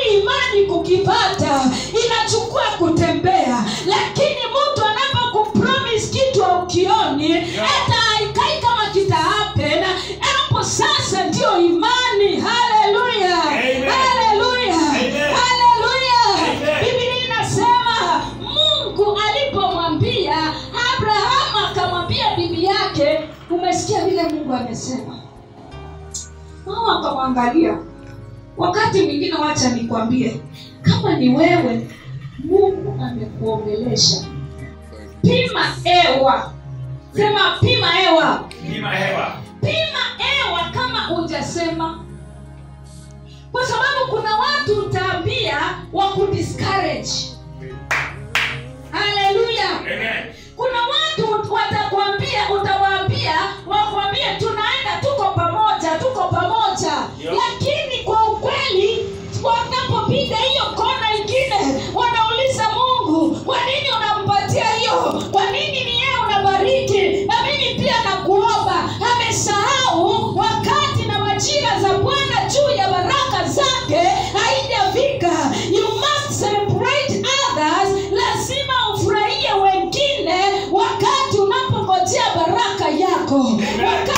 yaani imani kukipata inachukua kutembea lakini mtu anapokupromis kitu aukioni hata haikai kama kitaapen hapo sasa ndio imani haleluya Amen. haleluya Amen. haleluya Amen. biblia inasema mungu alipomwambia abrahamu akamwambia bibi yake umesikia vile mungu amesema mama akamwangalia wakati mwingine wacha nikwambie kama ni wewe mungu amekuongelesha pima ewa sema pima ewa Pima hewa. pima ewa kama hujasema kwa sababu kuna watu utaambia wa kudiscourage haleluya Amen. kuna watu watakwambia utawaambia wakwambie tunaenda tuko pamoja tuko pamoja Yo. lakini kwa ukweli wanapopiga hiyo kona ingine wanauliza mungu kwa nini unampatia hiyo kwa nini ni yeye unabariki na mimi pia nakuomba amesahau wakati na majira za bwana juu ya baraka zake haijafika you must celebrate others lazima ufurahie wengine wakati unapongojea baraka yako wakati